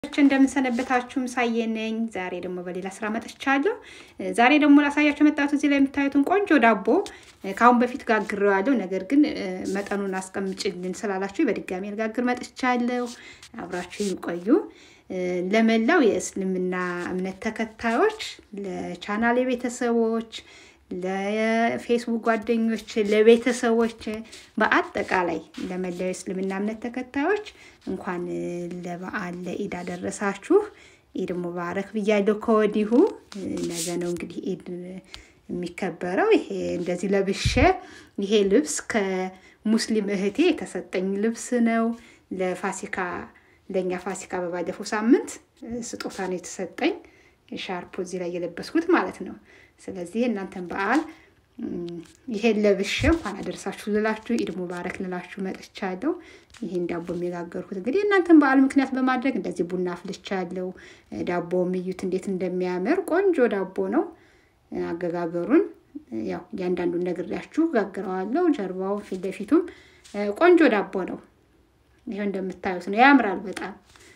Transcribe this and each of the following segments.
እንደምንሰነበታችሁ ምሳዬ ነኝ። ዛሬ ደግሞ በሌላ ስራ መጥቻለሁ። ዛሬ ደግሞ ላሳያችሁ የመጣሁት እዚህ ላይ የምታዩትን ቆንጆ ዳቦ ከአሁን በፊት ጋግሬዋለሁ። ነገር ግን መጠኑን አስቀምጭልን ስላላችሁ በድጋሚ ልጋግር መጥቻለሁ። አብራችሁ ይቆዩ። ለመላው የእስልምና እምነት ተከታዮች፣ ለቻናሌ ቤተሰቦች፣ ለፌስቡክ ጓደኞች፣ ለቤተሰቦች በአጠቃላይ ለመላው የእስልምና እምነት ተከታዮች እንኳን ለበዓል ለኢድ አደረሳችሁ። ኢድ ሙባረክ ብያለሁ ከወዲሁ። ነገ ነው እንግዲህ ኢድ የሚከበረው። ይሄ እንደዚህ ለብሼ ይሄ ልብስ ከሙስሊም እህቴ የተሰጠኝ ልብስ ነው። ለፋሲካ ለእኛ ፋሲካ በባለፈው ሳምንት ስጦታ ነው የተሰጠኝ። ሻርፖ እዚህ ላይ የለበስኩት ማለት ነው። ስለዚህ እናንተን በዓል ይሄን ለብሼ እንኳን አደረሳችሁ ልላችሁ ኢድ ሙባረክ ልላችሁ መጥቻለሁ። ይሄን ዳቦ የሚጋገርኩት እንግዲህ እናንተን በዓል ምክንያት በማድረግ እንደዚህ ቡና አፍልቻለሁ። ዳቦም እዩት እንዴት እንደሚያምር ቆንጆ ዳቦ ነው። አገጋገሩን ያው እያንዳንዱን ነግሬያችሁ ጋግረዋለሁ። ጀርባው ፊት ለፊቱም ቆንጆ ዳቦ ነው። ይኸው እንደምታዩት ነው፣ ያምራል በጣም።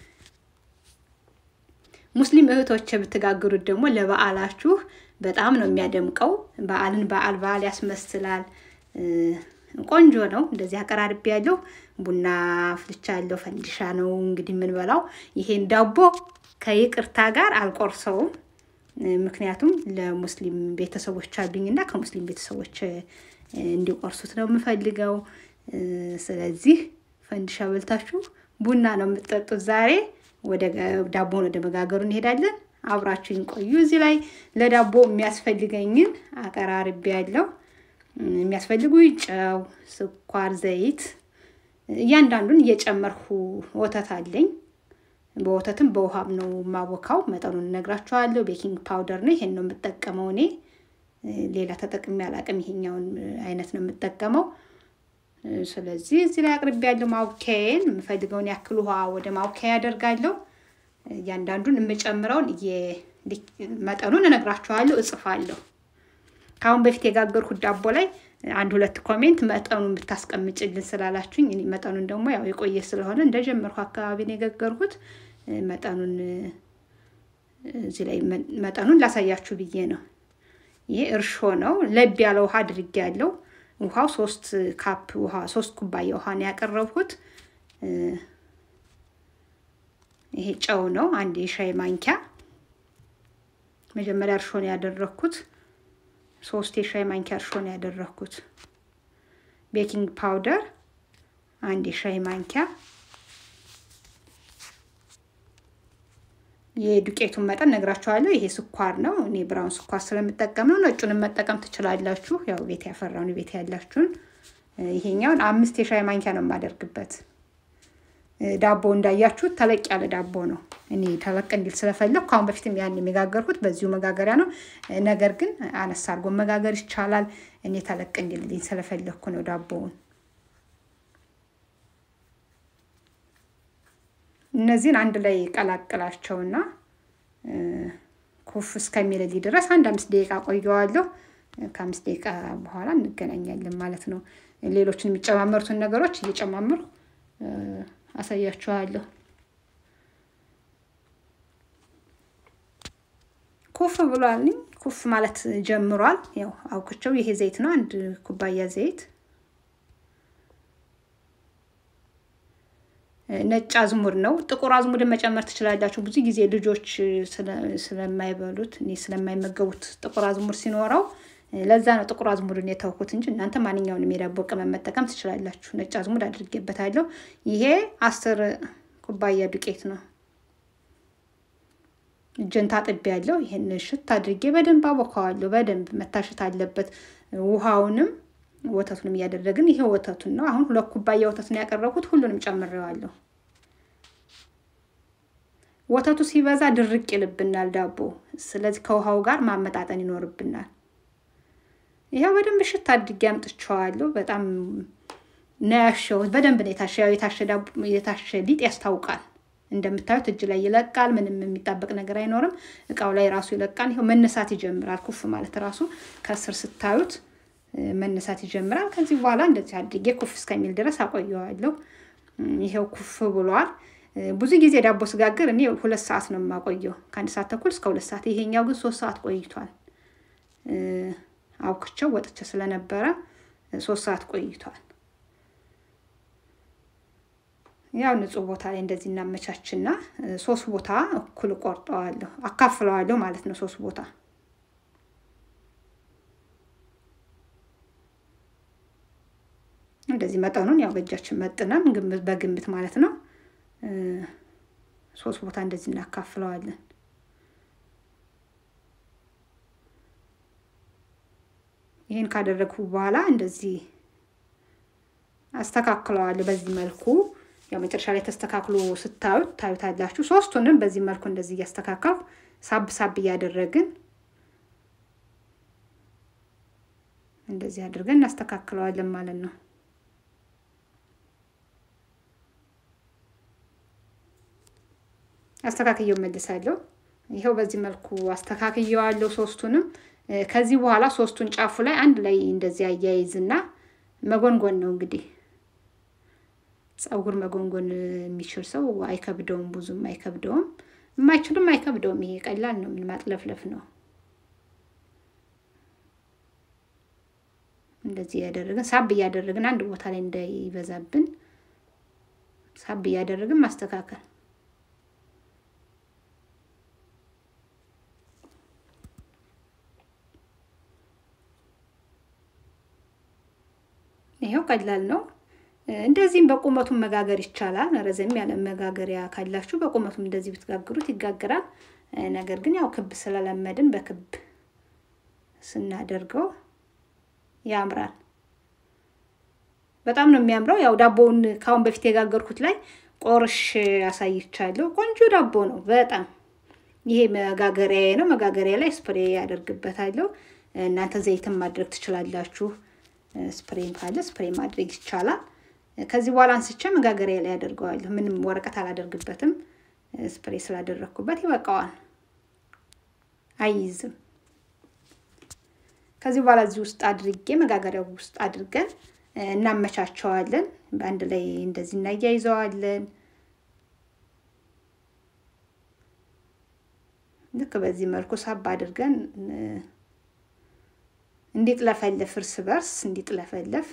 ሙስሊም እህቶች ብትጋግሩት ደግሞ ለበዓላችሁ በጣም ነው የሚያደምቀው። በዓልን በዓል በዓል ያስመስላል። ቆንጆ ነው። እንደዚህ አቀራርቤ ያለው ቡና አፍልቻለሁ። ፈንዲሻ ነው እንግዲህ የምንበላው። ይሄን ዳቦ ከይቅርታ ጋር አልቆርሰውም። ምክንያቱም ለሙስሊም ቤተሰቦች አሉኝ እና ከሙስሊም ቤተሰቦች እንዲቆርሱት ነው የምፈልገው። ስለዚህ ፈንዲሻ በልታችሁ ቡና ነው የምትጠጡት ዛሬ። ወደ ዳቦን ወደ መጋገሩ እንሄዳለን። አብራችሁኝ ቆዩ። እዚህ ላይ ለዳቦ የሚያስፈልገኝን አቀራርቤ ያለው የሚያስፈልጉ ጨው፣ ስኳር፣ ዘይት እያንዳንዱን እየጨመርኩ ወተት አለኝ። በወተትም በውሃም ነው ማቦካው። መጠኑን እነግራችኋለሁ። ቤኪንግ ፓውደር ነው ይሄን ነው የምጠቀመው እኔ ሌላ ተጠቅሜ አላቅም። ይሄኛውን አይነት ነው የምጠቀመው። ስለዚህ እዚህ ላይ አቅርቤ ያለው ማውኪያዬን የምፈልገውን ያክል ውሃ ወደ ማውኪያ ያደርጋለሁ። እያንዳንዱን የምጨምረውን መጠኑን እነግራችኋለሁ፣ እጽፋለሁ። ከአሁን በፊት የጋገርኩት ዳቦ ላይ አንድ ሁለት ኮሜንት መጠኑን ብታስቀምጭልን ስላላችሁኝ መጠኑን ደግሞ ያው የቆየ ስለሆነ እንደጀመርኩ አካባቢ ነው የጋገርኩት። መጠኑን እዚህ ላይ መጠኑን ላሳያችሁ ብዬ ነው። ይሄ እርሾ ነው። ለብ ያለ ውሃ አድርጌ ያለው ውሃው ሶስት ካፕ ውሃ ሶስት ኩባያ ውሃ ነው ያቀረብኩት። ይሄ ጨው ነው፣ አንድ የሻይ ማንኪያ። መጀመሪያ እርሾ ነው ያደረግኩት። ሶስት የሻይ ማንኪያ እርሾ ነው ያደረግኩት። ቤኪንግ ፓውደር አንድ የሻይ ማንኪያ። የዱቄቱን መጠን ነግራችኋለሁ። ይሄ ስኳር ነው። እኔ ብራውን ስኳር ስለምጠቀም ነው። ነጩንም መጠቀም ትችላላችሁ። ያው ቤት ያፈራውን ቤት ያላችሁን። ይሄኛውን አምስት የሻይ ማንኪያ ነው የማደርግበት። ዳቦ እንዳያችሁት ተለቅ ያለ ዳቦ ነው። እኔ ተለቅ እንዲል ስለፈለግኩ ከአሁን በፊትም ያን የሚጋገርኩት በዚሁ መጋገሪያ ነው። ነገር ግን አነስ አድርጎ መጋገር ይቻላል። እኔ ተለቅ እንዲልልኝ ስለፈለግኩ ነው ዳቦውን። እነዚህን አንድ ላይ ቀላቅላቸውና ኩፍ እስከሚልልኝ ድረስ አንድ አምስት ደቂቃ ቆየዋለሁ። ከአምስት ደቂቃ በኋላ እንገናኛለን ማለት ነው። ሌሎችን የሚጨማመሩትን ነገሮች እየጨማመሩ አሳያችኋለሁ። ኩፍ ብሏል። ኩፍ ማለት ጀምሯል። ያው አውቅቸው ይሄ ዘይት ነው። አንድ ኩባያ ዘይት ነጭ አዝሙድ ነው። ጥቁር አዝሙድን መጨመር ትችላላችሁ። ብዙ ጊዜ ልጆች ስለማይበሉት እኔ ስለማይመገቡት ጥቁር አዝሙድ ሲኖረው ለዛ ነው ጥቁር አዝሙድን የተውኩት እንጂ እናንተ ማንኛውንም የዳቦ ቅመም መጠቀም ትችላላችሁ። ነጭ አዝሙድ አድርጌበታለሁ። ይሄ አስር ኩባያ ዱቄት ነው። እጄን ታጥቤ ያለው ይሄን ሽት አድርጌ በደንብ አቦካዋለሁ። በደንብ መታሸት አለበት። ውሃውንም ወተቱንም እያደረግን ይሄ ወተቱን ነው። አሁን ሁለት ኩባያ ወተት ነው ያቀረብኩት። ሁሉንም ጨምሬዋለሁ። ወተቱ ሲበዛ ድርቅ ይልብናል ዳቦ። ስለዚህ ከውሃው ጋር ማመጣጠን ይኖርብናል። ይኸው በደንብ ሽት አድርጌ አምጥቼዋለሁ። በጣም ነው ያሸሁት። በደንብ ነው የታሸ የታሸ ሊጥ ያስታውቃል። እንደምታዩት እጅ ላይ ይለቃል። ምንም የሚጣበቅ ነገር አይኖርም። እቃው ላይ ራሱ ይለቃል። ይኸው መነሳት ይጀምራል። ኩፍ ማለት ራሱ ከስር ስታዩት መነሳት ይጀምራል። ከዚህ በኋላ እንደዚህ አድርጌ ኩፍ እስከሚል ድረስ አቆየዋለሁ። ይሄው ኩፍ ብሏል። ብዙ ጊዜ ዳቦ ስጋግር እኔ ሁለት ሰዓት ነው የማቆየው፣ ከአንድ ሰዓት ተኩል እስከ ሁለት ሰዓት። ይሄኛው ግን ሶስት ሰዓት ቆይቷል። አውክቸው ወጥቼ ስለነበረ ሶስት ሰዓት ቆይቷል። ያው ንጹህ ቦታ ላይ እንደዚህ እናመቻችና ሶስት ቦታ እኩል ቆርጠዋለሁ፣ አካፍለዋለሁ ማለት ነው። ሶስት ቦታ እንደዚህ መጠኑን ያው በእጃችን መጥነን በግምት ማለት ነው። ሶስት ቦታ እንደዚህ እናካፍለዋለን። ይህን ካደረግኩ በኋላ እንደዚህ አስተካክለዋለሁ በዚህ መልኩ ያው መጨረሻ ላይ ተስተካክሎ ስታዩት ታዩታላችሁ። ሶስቱንም በዚህ መልኩ እንደዚህ እያስተካከልኩ ሳብ ሳብ እያደረግን እንደዚህ አድርገን እናስተካክለዋለን ማለት ነው። አስተካክየው መልሳለሁ። ይኸው በዚህ መልኩ አስተካክየዋለሁ ሶስቱንም። ከዚህ በኋላ ሶስቱን ጫፉ ላይ አንድ ላይ እንደዚህ አያይዝና መጎንጎን ነው እንግዲህ ፀጉር መጎንጎን የሚችል ሰው አይከብደውም፣ ብዙም አይከብደውም። የማይችልም አይከብደውም። ይሄ ቀላል ነው። ምን ማጥለፍለፍ ነው። እንደዚህ እያደረግን ሳብ እያደረግን አንድ ቦታ ላይ እንዳይበዛብን ሳብ እያደረግን ማስተካከል ይሄው ቀላል ነው። እንደዚህም በቁመቱም መጋገር ይቻላል። ረዘም ያለ መጋገሪያ ካላችሁ በቁመቱም እንደዚህ ብትጋግሩት ይጋግራል። ነገር ግን ያው ክብ ስለለመድን በክብ ስናደርገው ያምራል። በጣም ነው የሚያምረው። ያው ዳቦውን ከአሁን በፊት የጋገርኩት ላይ ቆርሽ አሳይቻለሁ። ቆንጆ ዳቦ ነው በጣም ይሄ መጋገሪያ ነው። መጋገሪያ ላይ ስፕሬ ያደርግበታለሁ። እናንተ ዘይትም ማድረግ ትችላላችሁ። ስፕሬም ካለ ስፕሬ ማድረግ ይቻላል። ከዚህ በኋላ አንስቼ መጋገሪያ ላይ ያደርገዋለሁ። ምንም ወረቀት አላደርግበትም። ስፕሬ ስላደረግኩበት ይበቃዋል፣ አይይዝም። ከዚህ በኋላ እዚህ ውስጥ አድርጌ መጋገሪያው ውስጥ አድርገን እናመቻቸዋለን። በአንድ ላይ እንደዚህ እናያይዘዋለን። ልክ በዚህ መልኩ ሳብ አድርገን እንዲጥለፈለፍ እርስ በርስ እንዲጥለፈለፍ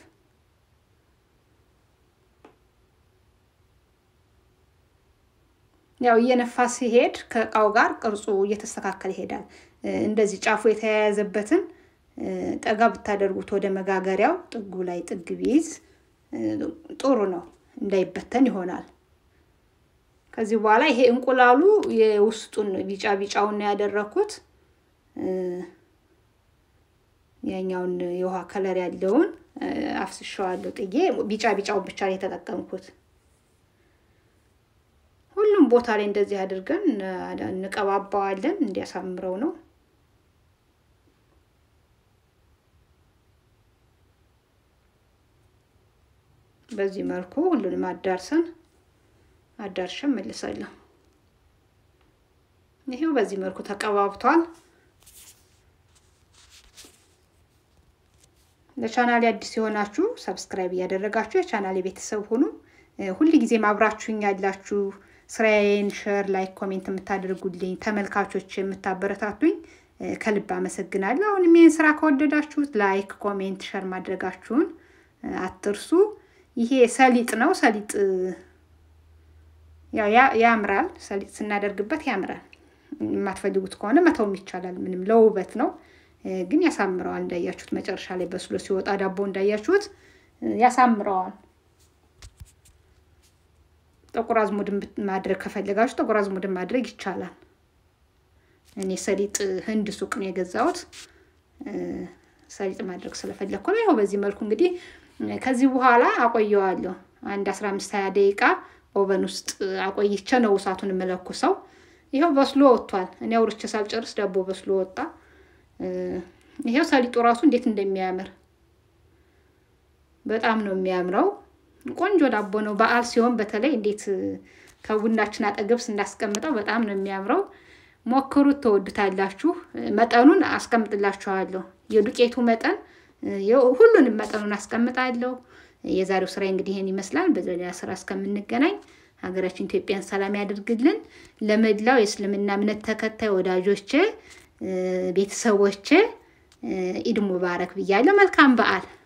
ያው እየነፋ ሲሄድ ከእቃው ጋር ቅርጹ እየተስተካከለ ይሄዳል። እንደዚህ ጫፉ የተያያዘበትን ጠጋ ብታደርጉት ወደ መጋገሪያው ጥጉ ላይ ጥግ ቢይዝ ጥሩ ነው፣ እንዳይበተን ይሆናል። ከዚህ በኋላ ይሄ እንቁላሉ የውስጡን ቢጫ ቢጫውን ነው ያደረኩት። ያኛውን የውሃ ከለር ያለውን አፍስሸዋለሁ ጥዬ ቢጫ ቢጫውን ብቻ ነው የተጠቀምኩት። ሁሉም ቦታ ላይ እንደዚህ አድርገን እንቀባባዋለን እንዲያሳምረው ነው። በዚህ መልኩ ሁሉንም አዳርሰን አዳርሸን መልሳለሁ። ይሄው በዚህ መልኩ ተቀባብቷል። ለቻናሌ አዲስ የሆናችሁ ሰብስክራይብ እያደረጋችሁ የቻናሌ ቤተሰብ ሁኑ። ሁል ጊዜም አብራችሁኝ ያላችሁ ስራዬን ሸር፣ ላይክ፣ ኮሜንት የምታደርጉልኝ ተመልካቾች የምታበረታቱኝ ከልብ አመሰግናለሁ። አሁንም ይህን ስራ ከወደዳችሁት ላይክ፣ ኮሜንት፣ ሸር ማድረጋችሁን አትርሱ። ይሄ ሰሊጥ ነው። ሰሊጥ ያው ያምራል። ሰሊጥ ስናደርግበት ያምራል። የማትፈልጉት ከሆነ መተውም ይቻላል። ምንም ለውበት ነው ግን ያሳምረዋል። እንዳያችሁት መጨረሻ ላይ በስሎ ሲወጣ ዳቦ እንዳያችሁት ያሳምረዋል። ጥቁር አዝሙድን ማድረግ ከፈለጋችሁ ጥቁር አዝሙድን ማድረግ ይቻላል። እኔ ሰሊጥ ህንድ ሱቅ ነው የገዛሁት። ሰሊጥ ማድረግ ስለፈለግኩ ነው። ያው በዚህ መልኩ እንግዲህ ከዚህ በኋላ አቆየዋለሁ። አንድ አስራ አምስት ሀያ ደቂቃ ኦቨን ውስጥ አቆይቼ ነው እሳቱን የምለኩሰው። ይኸው በስሎ ወጥቷል። እኔ አውርቼ ሳልጨርስ ዳቦ በስሎ ወጣ። ይሄው ሰሊጡ ራሱ እንዴት እንደሚያምር በጣም ነው የሚያምረው። ቆንጆ ዳቦ ነው። በዓል ሲሆን በተለይ እንዴት ከቡናችን አጠገብ ስናስቀምጠው በጣም ነው የሚያምረው። ሞክሩት፣ ተወዱታላችሁ። መጠኑን አስቀምጥላችኋለሁ። የዱቄቱ መጠን ሁሉንም መጠኑን አስቀምጣለሁ። የዛሬው ስራ እንግዲህ ይህን ይመስላል። በሌላ ስራ እስከምንገናኝ ሀገራችን ኢትዮጵያን ሰላም ያደርግልን። ለመላው የእስልምና እምነት ተከታይ ወዳጆቼ፣ ቤተሰቦቼ ኢድ ሙባረክ ብያለሁ። መልካም በዓል